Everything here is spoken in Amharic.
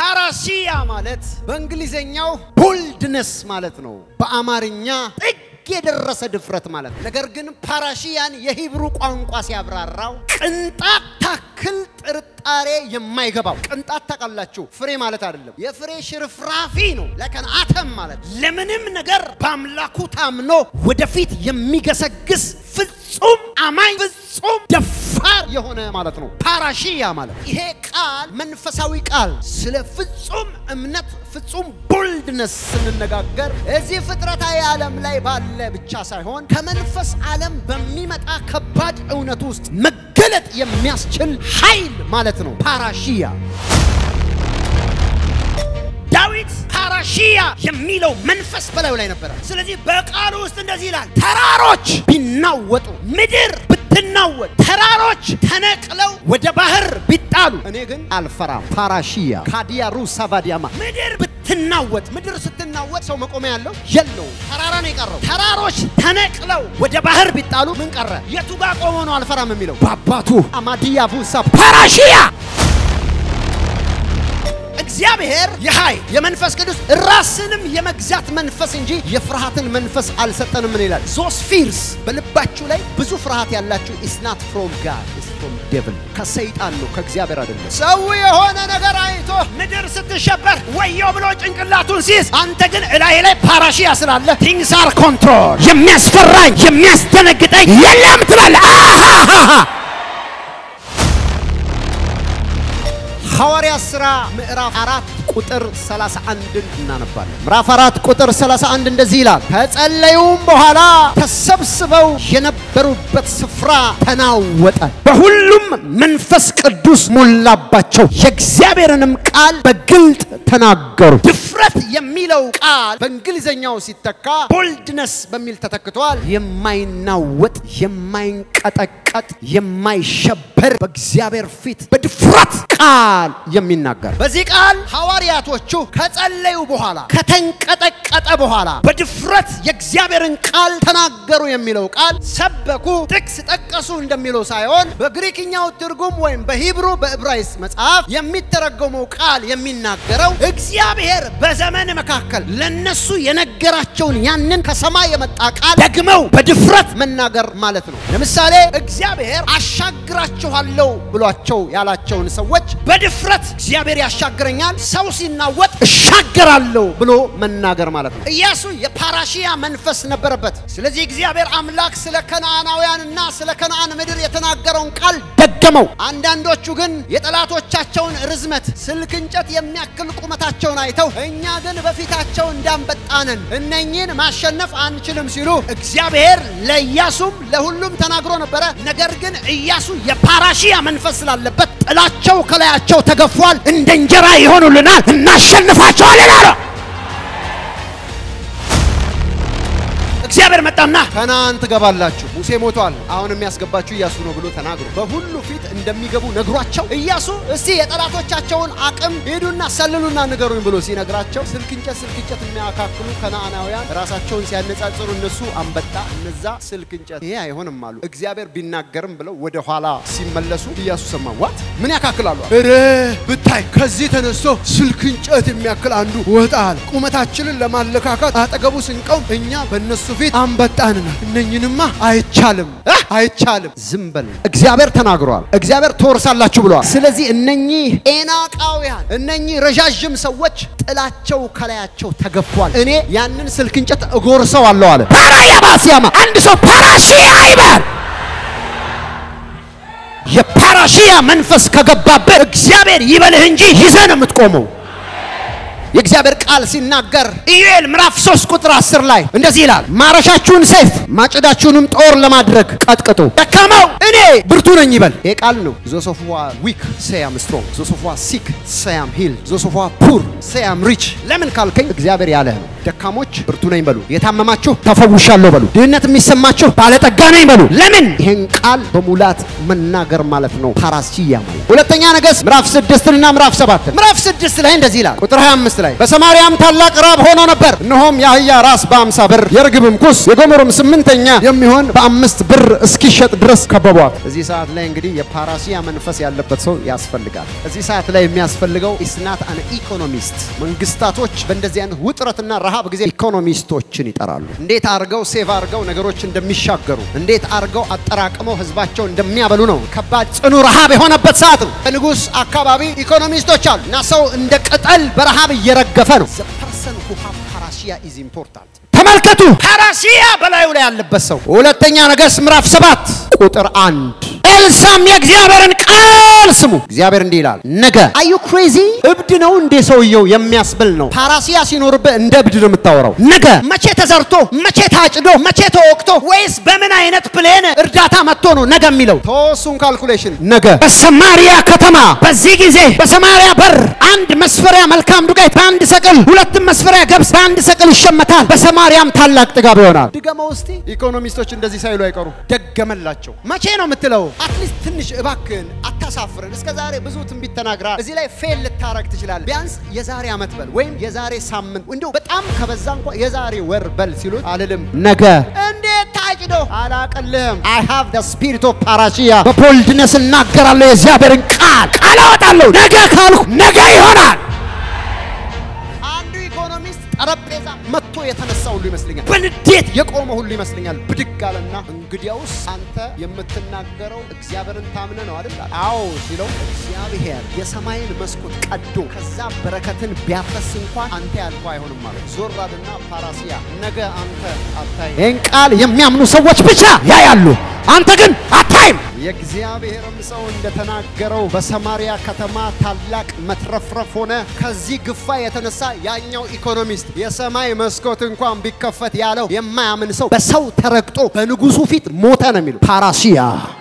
ፓራሲያ ማለት በእንግሊዘኛው ቦልድነስ ማለት ነው። በአማርኛ ጥግ የደረሰ ድፍረት ማለት ነው። ነገር ግን ፓራሺያን የሂብሩ ቋንቋ ሲያብራራው ቅንጣት ታክል ጥርጣሬ የማይገባው ቅንጣት ታውቃላችሁ፣ ፍሬ ማለት አይደለም። የፍሬ ሽርፍራፊ ነው። ለከን አተም ማለት ለምንም ነገር በአምላኩ ታምኖ ወደፊት የሚገሰግስ ፍጹም አማኝ ፍጹም ደፋር የሆነ ማለት ነው። ፓራሺያ ማለት ይሄ ቃል መንፈሳዊ ቃል ስለ ፍጹም እምነት ፍጹም ቦልድነስ ስንነጋገር እዚህ ፍጥረታዊ ዓለም ላይ ባለ ብቻ ሳይሆን ከመንፈስ ዓለም በሚመጣ ከባድ እውነት ውስጥ መገለጥ የሚያስችል ኃይል ማለት ነው። ፓራሺያ ዳዊት ፓራሺያ የሚለው መንፈስ በላዩ ላይ ነበረ። ስለዚህ በቃሉ ውስጥ እንደዚህ ይላል፣ ተራሮች ቢናወጡ፣ ምድር ብትናወጥ፣ ተራሮች ተነቅለው ወደ ባህር ቢጣሉ፣ እኔ ግን አልፈራም። ፓራሺያ ካዲያሩ ሳቫዲያማ ምድር ብትናወጥ፣ ምድር ስትናወጥ ሰው መቆሚያ ያለው የለው፣ ተራራ ነው የቀረው። ተራሮች ተነቅለው ወደ ባህር ቢጣሉ ምን ቀረ? የቱ ጋር ቆሞ ነው አልፈራም የሚለው? በአባቱ አማዲያ ቡሳ ፓራሺያ እግዚአብሔር የኃይል የመንፈስ ቅዱስ ራስንም የመግዛት መንፈስ እንጂ የፍርሃትን መንፈስ አልሰጠንም። ምን ይላል? ዞስ ፊርስ በልባችሁ ላይ ብዙ ፍርሃት ያላችሁ ኢስናት ፍሮም ጋድ ኢስ ፍሮም ዴቭል ከሰይጣን ነው ከእግዚአብሔር አይደለም። ሰው የሆነ ነገር አይቶ ምድር ስትሸበር ወዮ ብሎ ጭንቅላቱን ሲይዝ፣ አንተ ግን እላይ ላይ ፓራሺያ ስላለ ቲንግስ አር ኮንትሮል የሚያስፈራኝ የሚያስደነግጠኝ የለም ትላለህ። አሃሃሃ ሐዋርያ ሥራ ምዕራፍ አራት ቁጥር 31ን እናነባለን። ምዕራፍ አራት ቁጥር 31 እንደዚህ ይላል፣ ከጸለዩም በኋላ ተሰብስበው የነበሩበት ስፍራ ተናወጠ፣ በሁሉም መንፈስ ቅዱስ ሞላባቸው፣ የእግዚአብሔርንም ቃል በግልጥ ተናገሩ። ድፍረት የሚለው ቃል በእንግሊዘኛው ሲተካ ቦልድነስ በሚል ተተክቷል። የማይናወጥ የማይንቀጠቀጥ የማይሸበር በእግዚአብሔር ፊት በድፍረት ቃል የሚናገር በዚህ ቃል ሐዋርያቶቹ ከጸለዩ በኋላ ከተንቀጠቀጠ በኋላ በድፍረት የእግዚአብሔርን ቃል ተናገሩ የሚለው ቃል ሰበኩ፣ ጥቅስ ጠቀሱ እንደሚለው ሳይሆን በግሪክኛው ትርጉም ወይም በሂብሩ በዕብራይስጥ መጽሐፍ የሚተረጎመው ቃል የሚናገረው እግዚአብሔር በዘመን መካከል ለነሱ የነገራቸውን ያንን ከሰማይ የመጣ ቃል ደግመው በድፍረት መናገር ማለት ነው። ለምሳሌ እግዚአብሔር አሻግራችኋለሁ ብሏቸው ያላቸውን ሰዎች በድፍረት እግዚአብሔር ያሻግረኛል፣ ሰው ሲናወጥ እሻገራለሁ ብሎ መናገር ማለት ነው። ኢያሱ የፓራሺያ መንፈስ ነበረበት። ስለዚህ እግዚአብሔር አምላክ ስለ ከነዓናውያንና ስለ ከነዓን ምድር የተናገረውን ቃል ደገመው። አንዳንዶቹ ግን የጠላቶቻቸውን ርዝመት ስልክ እንጨት የሚያክል ቁመታቸውን አይተው እኛ ግን በፊታቸው እንዳንበጣነን እነኚህን ማሸነፍ አንችልም ሲሉ እግዚአብሔር ለኢያሱም ለሁሉም ተናግሮ ነበረ። ነገር ግን ኢያሱ የፓራሺያ መንፈስ ስላለበት ጥላቸው ከላያቸው ተገፏል። እንደ እንጀራ ይሆኑልናል፣ እናሸንፋቸዋለን አለ። እግዚአብሔር መጣና ከነዓን ትገባላችሁ፣ ሙሴ ሞቷል፣ አሁን የሚያስገባችሁ ኢያሱ ነው ብሎ ተናግሮ በሁሉ ፊት እንደሚገቡ ነግሯቸው ኢያሱ እስቲ የጠላቶቻቸውን አቅም ሄዱና ሰልሉና ንገሩኝ ብሎ ሲነግራቸው ስልክ እንጨት ስልክ እንጨት የሚያካክሉ ከነዓናውያን ራሳቸውን ሲያነጻጽሩ እነሱ አንበጣ፣ እነዛ ስልክ እንጨት፣ ይሄ አይሆንም አሉ። እግዚአብሔር ቢናገርም ብለው ወደ ኋላ ሲመለሱ ኢያሱ ሰማ። ዋት ምን ያካክላሉ? እረ ብታይ ከዚህ ተነስቶ ስልክ እንጨት የሚያክል አንዱ ወጣል። ቁመታችንን ለማለካካት አጠገቡ ስንቀውም እኛ በእነሱ ፊት አንበጣንና እነኝንማ አይቻልም አይቻልም። ዝም በል እግዚአብሔር ተናግሯል። እግዚአብሔር ትወርሳላችሁ ብለዋል። ስለዚህ እነኚህ ኤናቃውያን እነኚህ ረዣዥም ሰዎች ጥላቸው ከላያቸው ተገፏል። እኔ ያንን ስልክ እንጨት እጎርሰዋለሁ አለ። ፓራያባሲያማ አንድ ሰው ፓራሺያ ይበል። የፓራሺያ መንፈስ ከገባበት እግዚአብሔር ይበልህ እንጂ ይዘህ ነው የምትቆመው። የእግዚአብሔር ቃል ሲናገር ኢዩኤል ምዕራፍ 3 ቁጥር 10 ላይ እንደዚህ ይላል፣ ማረሻችሁን ሰይፍ ማጭዳችሁንም ጦር ለማድረግ ቀጥቅጡ፣ ደካማው እኔ ብርቱ ነኝ ይበል። ይሄ ቃል ነው። ዞሶፏ ዊክ ሰያም ስትሮንግ፣ ዞሶፏ ሲክ ሰያም ሂል፣ ዞሶፏ ፑር ሰያም ሪች። ለምን ካልከኝ እግዚአብሔር ያለህ ነው። ደካሞች ብርቱ ነኝ በሉ፣ የታመማችሁ ተፈውሻለሁ በሉ፣ ድህነት የሚሰማችሁ ባለጠጋ ነኝ በሉ። ለምን ይሄን ቃል በሙላት መናገር ማለት ነው። ፓራሲያ ማለት ሁለተኛ ነገሥት ምዕራፍ 6 እና ምዕራፍ 7 ምዕራፍ 6 ላይ እንደዚህ ይላል ቁጥር 25 ላይ በሰማርያም ታላቅ ራብ ሆኖ ነበር። እነሆም የአህያ ራስ በአምሳ ብር የርግብም ኩስ የጎመሩም ስምንተኛ የሚሆን በአምስት ብር እስኪሸጥ ድረስ ከበቧት። እዚህ ሰዓት ላይ እንግዲህ የፓራሲያ መንፈስ ያለበት ሰው ያስፈልጋል። እዚህ ሰዓት ላይ የሚያስፈልገው ኢስናት አን ኢኮኖሚስት። መንግስታቶች በእንደዚህ አይነት ውጥረትና ረሃብ ጊዜ ኢኮኖሚስቶችን ይጠራሉ። እንዴት አድርገው ሴቭ አድርገው ነገሮች እንደሚሻገሩ፣ እንዴት አድርገው አጠራቅመው ህዝባቸው እንደሚያበሉ ነው። ከባድ ጽኑ ረሃብ የሆነበት ሰዓት ነው። በንጉሥ አካባቢ ኢኮኖሚስቶች አሉ እና ሰው እንደ ቅጠል በረሃብ እየረገፈ ነው። ዘ ፐርሰን ሁ ሃቭ ፓራሲያ ኢዝ ኢምፖርታንት። ተመልከቱ፣ ፓራሲያ በላዩ ላይ ያለበት ሰው። ሁለተኛ ነገሥት ምዕራፍ ሰባት ቁጥር አንድ ኤልሳም የእግዚአብሔርን ቃል ስሙ። እግዚአብሔር እንዲህ ይላል፣ ነገ አዩ ክሬዚ እብድ ነው እንዴ ሰውየው የሚያስብል ነው። ፓራሲያ ሲኖርብህ እንደ እብድ ነው የምታወራው። ነገ መቼ ተዘርቶ መቼ ታጭዶ መቼ ተወቅቶ ወይስ በምን አይነት ፕሌን እርዳታ መጥቶ ነው ነገ የሚለው? ተወሱን ካልኩሌሽን ነገ በሰማሪያ ከተማ በዚህ ጊዜ በሰማሪያ በር አንድ መስፈሪያ መልካም ዱቄት በአንድ ሰቅል፣ ሁለትም መስፈሪያ ገብስ በአንድ ሰቅል ይሸመታል። በሰማሪያም ታላቅ ጥጋብ ይሆናል። ድገመው እስቲ። ኢኮኖሚስቶች እንደዚህ ሳይሉ አይቀሩ። ደገመላቸው። መቼ ነው የምትለው? አትሊስት ትንሽ እባክህን አታሳፍርን። እስከ ዛሬ ብዙ ትንቢት ተናግራል። እዚህ ላይ ፌል ልታረግ ትችላለህ። ቢያንስ የዛሬ ዓመት በል ወይም የዛሬ ሳምንት እንዲሁ በጣም ከበዛ እንኳ የዛሬ ወር በል ሲሉት አልልም። ነገ እንዴት ታጭዶ አላቀልህም። አይ ሃቭ ደ ስፒሪት ኦፍ ፓራሲያ በቦልድነስ እናገራለሁ። የእግዚአብሔርን ቃል ቃል አወጣለሁ። ነገ ካልኩ ነገ ይሆናል። አንዱ ኢኮኖሚስት ጠረጴዛ መጥቶ የተነሳ ሁሉ ይመስለኛል። በንዴት የቆመ ሁሉ ይመስለኛል። ብድግ አለና እንግዲያውስ አንተ የምትናገረው እግዚአብሔርን ታምነ ነው አይደል? አዎ ሲለው እግዚአብሔር የሰማይን መስኮት ቀዶ ከዛ በረከትን ቢያፈስ እንኳን አንተ ያልከው አይሆንም ማለት ዞር አለና ፓራሲያ ነገ አንተ አታይ። ይህን ቃል የሚያምኑ ሰዎች ብቻ ያያሉ። አንተ ግን አታይም። የእግዚአብሔርም ሰው እንደተናገረው በሰማሪያ ከተማ ታላቅ መትረፍረፍ ሆነ። ከዚህ ግፋ የተነሳ ያኛው ኢኮኖሚስት የሰማይ መስኮት እንኳን ቢከፈት ያለው የማያምን ሰው በሰው ተረግጦ በንጉሱ ፊት ሞተ ነው የሚሉ ፓራሲያ